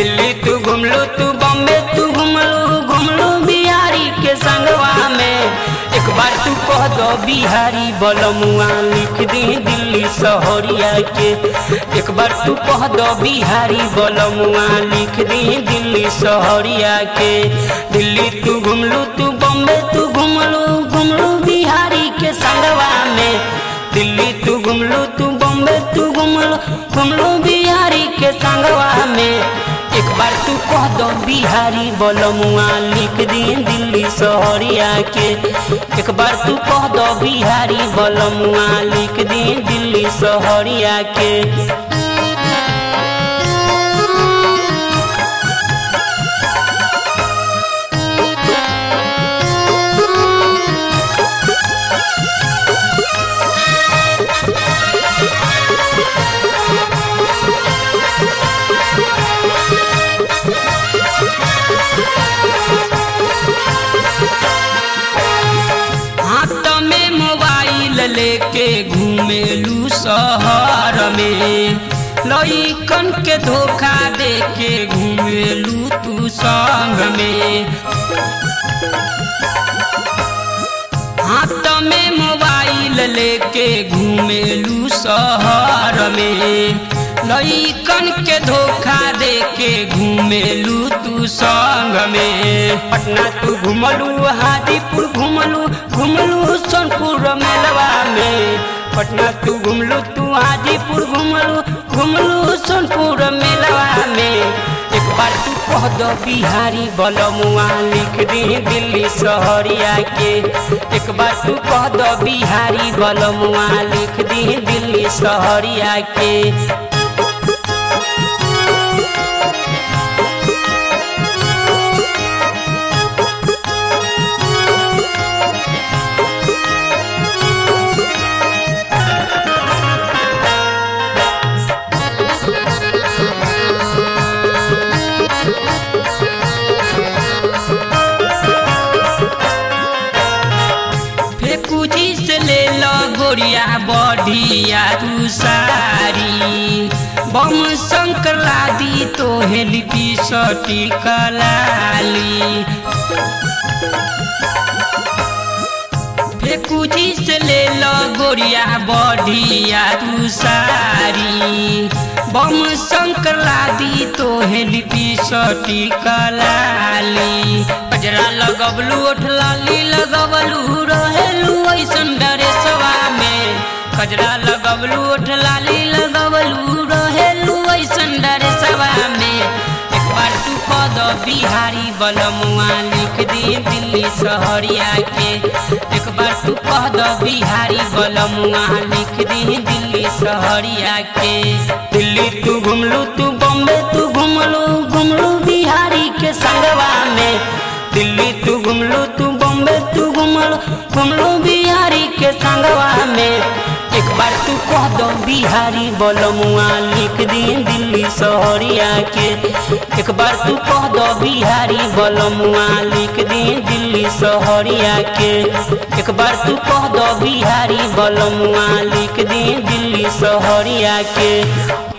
दिल्ली तू घुमलू तू बॉम्बे तू घुमलू घुमलू बिहारी के संगवा में एक बार तू कह दो बिहारी बलमुआ लिख दी दिल्ली शहरिया के एक बार तू कह दो बिहारी बलमुआ लिख दी दिल्ली शहरिया के दिल्ली तू घुमलू तू बॉम्बे तू घुमलू घुमलू बिहारी के संगवा में दिल्ली तू घुमलू तू बॉम्बे तू घुमलू घुमलू बिहारी के संगवा में एक बार तू कह दो बिहारी बलमुआ लिख दी दिल्ली शहरिया के एक बार तू कह दो बिहारी बलमुआ लिख दी दिल्ली शहरिया के हाथ में मोबाइल लेके घूमेलू शहर में लइकन के धोखा दे के घूमेलू तू संग में हाथ में मोबाइल लेके घूमेलू शहर में लइकन के धोखा दे के घूमेलू तू संग में पटना तू घुमलू हाजीपुर घुमलू घुमलू सोनपुर मेलवा में पटना तू घुमलू तू हाजीपुर घुमलू घुमलू सोनपुर मेलवा में एक बार तू कह दो बिहारी बलमुआ लिख दी दिल्ली शहरिया के एक बार तू कह दो बिहारी बलमुआ लिख दी दिल्ली शहरिया के फेकुजी से ले लो गोरिया बढ़िया तू सारी बम शंकर लादी तो हेलिपी सटी कलाली फेकुजी से ले लो गोरिया बढ़िया तू सारी बम शंकर लादी तो हेलिपी सटी कलाली कजरा लगबलू ओठ लाली लगबलू रहेलू ऐसन डरेसवा में कजरा लगबलू ओठ लाली लगबलू रहेलू ऐसन डरेसवा में एक बार तू कह दो बिहारी बलमुआ लिख दी दिल्ली शहरिया के एक बार तू कह दो बिहारी बलमुआ लिख दी दिल्ली शहरिया के दिल्ली तू घुमलू तू बॉम्बे तू घुमलू घुमलू बिहारी के संगवा में दिल्ली तू घुमलू तू बॉम्बे तू घुमलू घुमलू बिहारी के संगवा में एक बार तू कह दो बिहारी बलमुआ लिख दी दिल्ली शहरिया के एक बार तू कह दो बिहारी बलमुआ लिख दी दिल्ली शहरिया के एक बार तू कह दो बिहारी बलमुआ लिख दी दिल्ली शहरिया के